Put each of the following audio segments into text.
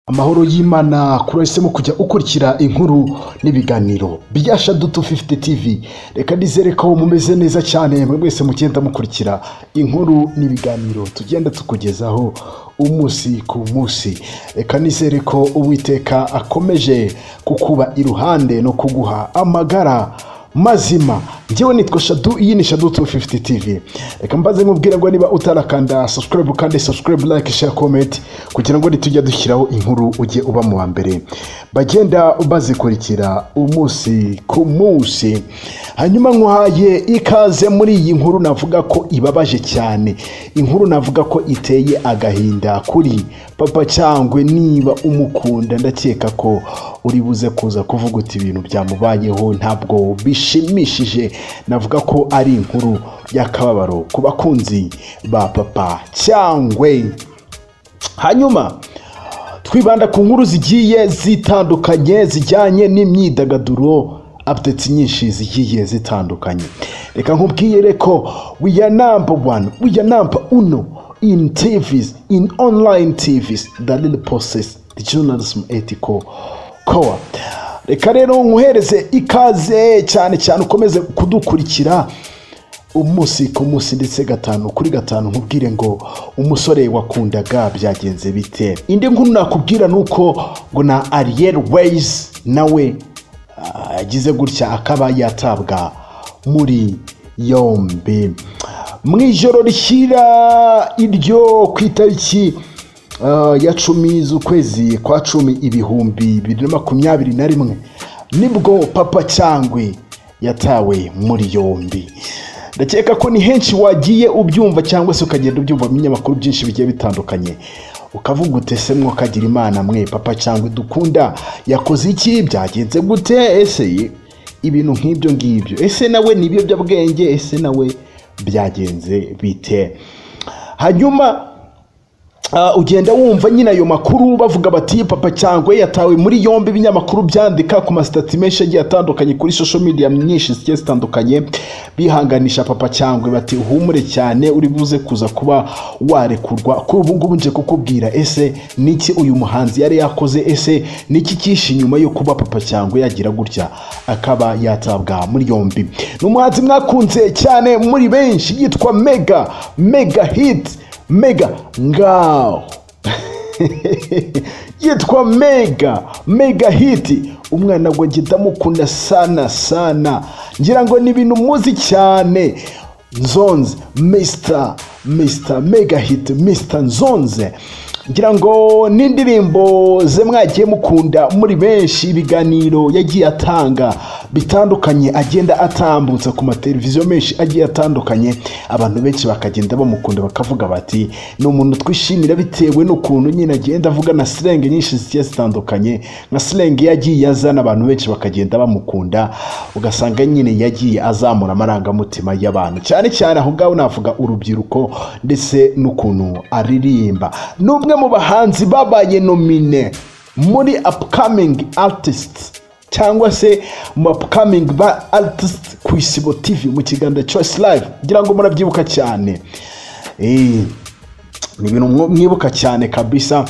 Amahoro y'Imana kuri wahisemo kujya ukurikira inkuru n'ibiganiro bya Shadutu 50 TV. Reka nizere ko mumeze neza cyane mwe mwese mugenda mukurikira inkuru n'ibiganiro tugenda tukugezaho umunsi ku munsi. Reka nizere ko Uwiteka akomeje kukuba iruhande no kuguha amagara mazima njyewe nitwa shadu iyi ni shadu 250 tv reka mbaze nkubwira ngo niba utarakanda subscribe kandi subscribe like share comment kugira ngo nitujya dushyiraho inkuru ujye uba mu wa mbere bagenda bazikurikira umunsi ku munsi hanyuma nkuhaye ikaze muri iyi nkuru navuga ko ibabaje cyane inkuru navuga ko iteye agahinda kuri papa cyangwe niba umukunda ndakeka ko uri buze kuza kuvuga uti ibintu byamubayeho ntabwo bishimishije navuga ko ari inkuru y'akababaro ku bakunzi ba papa cyangwe hanyuma twibanda ku nkuru zigiye zitandukanye zijyanye n'imyidagaduro apudeti nyinshi zigiye zitandukanye reka nkubwire ko we are number one we are number uno in tvs in online tvs the little process the journalism ethical core reka rero nkuhereze ikaze cyane cyane ukomeze kudukurikira umunsi ku munsi ndetse gatanu kuri gatanu nkubwire ngo umusore wakundaga byagenze bite indi nkuru nakubwira ni uko ngo na ariyeri weyizi nawe yagize gutya akaba yatabwa muri yombi mu ijoro rishyira iryo ku itariki ya cumi z'ukwezi kwa cumi ibihumbi bibiri na makumyabiri na rimwe nibwo papa cyangwe yatawe muri yombi ndakeka ko ni henshi wagiye ubyumva cyangwa se ukagenda ubyumva ibinyamakuru byinshi bigiye bitandukanye ukavuga utese mwokagira imana mwe papa cyangwa dukunda yakoze iki byagenze gute ese ibintu nk'ibyo ngibyo ese nawe ni ibiyobyabwenge ese nawe byagenze bite hanyuma ugenda wumva nyine ayo makuru bavuga bati papa cyangwa yatawe muri yombi ibinyamakuru byandika ku masitati menshi agiye atandukanye kuri social media nyinshi zigiye zitandukanye bihanganisha papa cyangwa bati uhumure cyane uri buze kuza kuba warekurwa kuri ubu ngubu nje kukubwira ese niki uyu muhanzi yari yakoze ese niki kishi nyuma yo kuba papa cyangwa yagira gutya akaba yatabwa muri yombi ni umuhanzi mwakunze cyane muri benshi yitwa mega mega hit mega ngaho yitwa mega mega hiti umwana wanjye ndamukunda sana sana ngira ngo ni ibintu muzi cyane nzonze misita misita mega hiti misita nzonze ngira ngo n'indirimbo ze mwagiye mukunda muri benshi ibiganiro yagiye atanga bitandukanye agenda atambutsa ku mateleviziyo menshi agiye atandukanye abantu benshi bakagenda bamukunda bakavuga bati ni umuntu twishimira bitewe n'ukuntu nyine agenda avuga na silenge nyinshi zigiye zitandukanye nka silenge yagiye azana abantu benshi bakagenda bamukunda ugasanga nyine yagiye azamura amarangamutima y'abantu cyane cyane aho ngaho navuga urubyiruko ndetse n'ukuntu aririmba ni umwe mu bahanzi babaye nomine muri upcoming artists cyangwa se mu upcoming ba artist ku isibo tv mu kiganza choice live ngira ngo murabyibuka cyane ni ibintu mwibuka cyane kabisa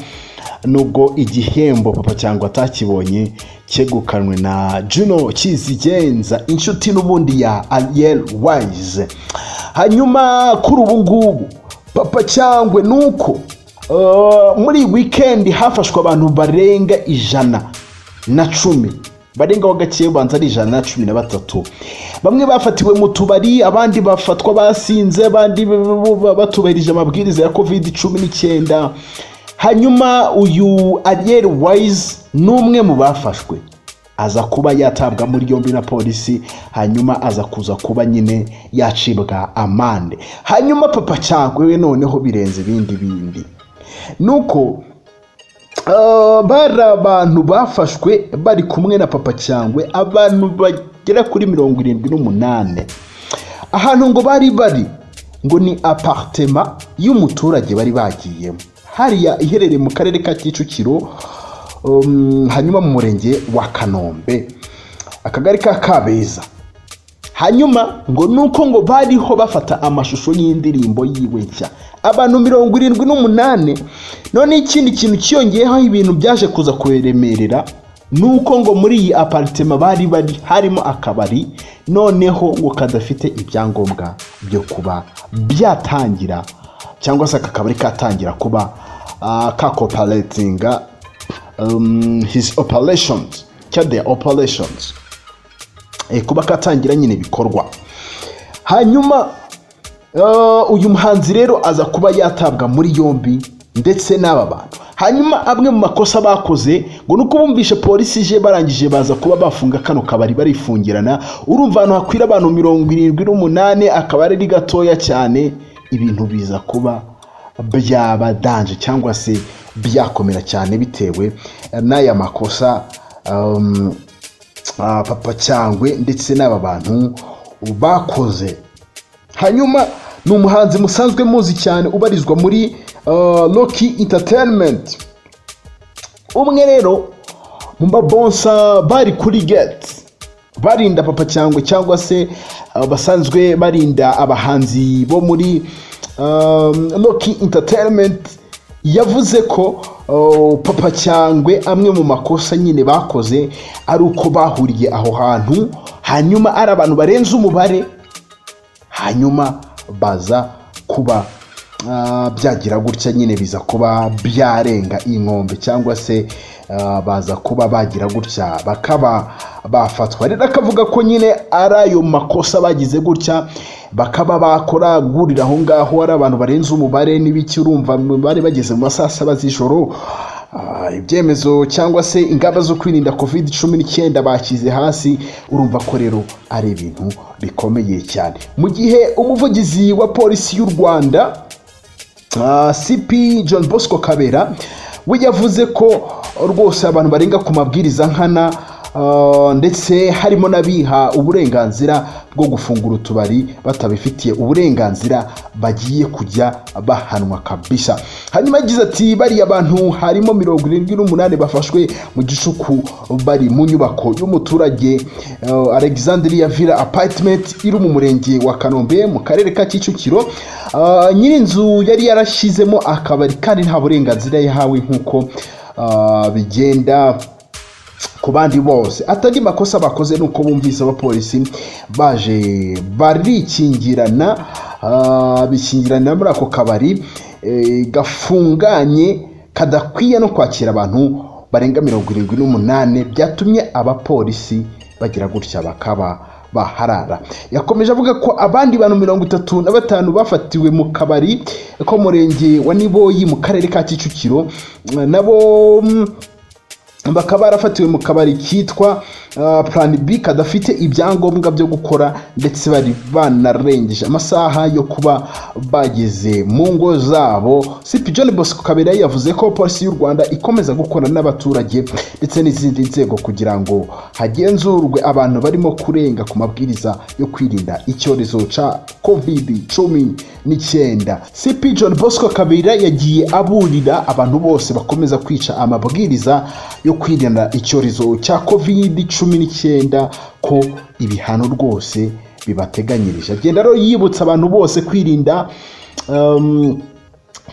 nubwo igihembo papa cyangwa atakibonye cyegukanwe na juno kizigenza inshuti n'ubundi ya ariyeri wayize hanyuma kuri ubu ngubu papa cyangwa ni uko muri wikendi hafashwe abantu barenga ijana na cumi barenga ho gakeya ubanza ari ijana na cumi na batatu bamwe bafatiwe mu tubari abandi bafatwa basinze abandi batubahirije amabwiriza ya covid cumi n'icyenda hanyuma uyu ariyeri wayizi ni umwe mu bafashwe aza kuba yatabwa muri yombi na polisi hanyuma aza kuza kuba nyine yacibwa amande hanyuma papa cyangwe noneho birenze ibindi bindi nuko bari abantu bafashwe bari kumwe na papa cyangwe abantu bagera kuri mirongo irindwi n'umunani ahantu ngo bari bari ngo ni aparitema y'umuturage bari bagiyemo hariya iherereye mu karere ka kicukiro hanyuma mu murenge wa kanombe akagari ka kabeza hanyuma ngo nuko ngo bariho bafata amashusho y'indirimbo yiwe nshya abantu mirongo irindwi n'umunani none ikindi kintu cyiyongeyeho ibintu byaje kuza kuremerera nuko ngo muri iyi aparitema bari bari harimo akabari noneho ngo kadafite ibyangombwa byo kuba byatangira cyangwa se aka kabari katangira kuba ah, kakoparatinga um, his operations cyangwa the operations Eh, kuba katangira nyine ibikorwa hanyuma eh, uyu muhanzi rero aza kuba yatabwa muri yombi ndetse n'aba bantu hanyuma amwe mu makosa bakoze ngo ni uko bumvishe polisi ije barangije baza kuba bafunga kano kabari barifungirana urumva ahantu hakwira abantu mirongo irindwi n'umunani akabari ari gatoya cyane ibintu biza kuba byaba danje cyangwa se byakomera cyane bitewe eh, n'aya makosa um, ah, papa cyangwe ndetse n'aba bantu bakoze hanyuma ni umuhanzi musanzwe muzi cyane ubarizwa muri uh, Rocky Entertainment umwe rero mu babonsa bari kuri gate barinda papa cyangwe cyangwa se uh, basanzwe barinda abahanzi bo muri um, Rocky Entertainment yavuze ko uh, papa cyangwe amwe mu makosa nyine bakoze ari uko bahuriye aho hantu hanyuma ari abantu barenze umubare hanyuma baza kuba ah, byagira gutya nyine biza kuba byarenga inkombe cyangwa se ah, baza kuba bagira gutya bakaba bafatwa rero akavuga ko nyine ari ayo makosa bagize gutya bakaba bakora gurira aho ngaho ari abantu barenze umubare n'ibiki urumva bari bageze mu masaha saba z'ijoro Ah, ibyemezo cyangwa se ingamba zo kwirinda covid cumi n'icyenda bashyize hasi urumva ko rero ari ibintu bikomeye cyane mu gihe umuvugizi wa polisi y'u rwanda Ah, CP John Bosco Kabera we yavuze ko rwose abantu barenga ku mabwiriza nkana ah, ndetse harimo n'abiha uburenganzira bwo gufungura utubari batabifitiye uburenganzira bagiye kujya bahanwa kabisa hanyuma yagize ati bariya bantu harimo mirongo irindwi n'umunani bafashwe mu gicuku bari mu nyubako y'umuturage ah, Alexandria Villa Apartment iri mu murenge wa Kanombe mu karere ka Kicukiro Ah, nyir'inzu yari yarashyizemo akabari kandi nta burenganzira yahawe nk'uko ah, bigenda ku bandi bose atari makosa bakoze ni uko bumvise abapolisi baje barikingirana ah, bikingirana muri ako kabari eh, gafunganye kadakwiye no kwakira abantu barenga mirongo irindwi n'umunani byatumye abapolisi bagira gutya bakaba baharara yakomeje avuga ko abandi bantu mirongo itatu na batanu bafatiwe mu kabari ko murenge wa niboyi mu karere ka kicukiro eh, nabo mm, bakaba barafatiwe mu kabari kitwa ah, plan b kadafite ibyangombwa byo gukora ndetse bari banarengeje amasaha yo kuba bageze mu ngo zabo cp john bosco kabera yavuze ko polisi y'u rwanda ikomeza gukorana n'abaturage ndetse n'izindi nzego kugira ngo hagenzurwe abantu barimo kurenga ku mabwiriza yo kwirinda icyorezo cya covid cumi n'icyenda cp john bosco kabera yagiye aburira abantu bose bakomeza kwica amabwiriza yo kwirinda icyorezo cya covid cumi n'icyenda ko ibihano rwose bibateganyirije agenda rero yibutsa abantu bose kwirinda um,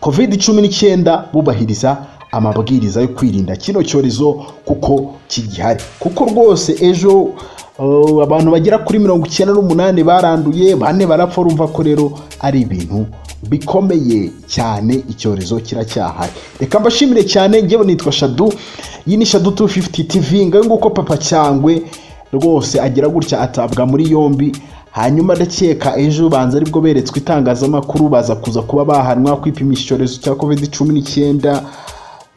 covid cumi n'icyenda bubahiriza amabwiriza yo kwirinda kino cyorezo kuko kigihari kuko rwose ejo uh, abantu bagera kuri mirongo icyenda n'umunani baranduye bane barapfa urumva ko rero ari ibintu bikomeye cyane icyorezo kiracyahari reka mbashimire cyane njyewe nitwa shadu iyi ni shadu 250 tv ngayo nguko papa cyangwe rwose agira gutya atabwa muri yombi hanyuma ndakeka ejo banza aribwo beretswe itangazamakuru baza kuza kuba bahanwa kwipimisha icyorezo cya covid cumi n'icyenda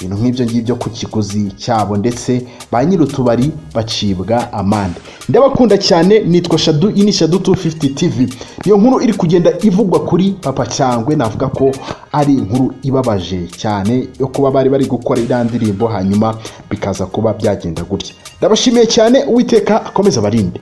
ibintu nk'ibyo ngibyo ku kiguzi cyabo ndetse ba nyir'utubari bacibwa amande ndabakunda cyane nitwa shadu iyi ni shadu 250 tv iyo nkuru iri kugenda ivugwa kuri papa cyangwe navuga ko ari inkuru ibabaje cyane yo kuba bari bari gukora iriya ndirimbo hanyuma bikaza kuba byagenda gutya ndabashimiye cyane uwiteka akomeza abarinde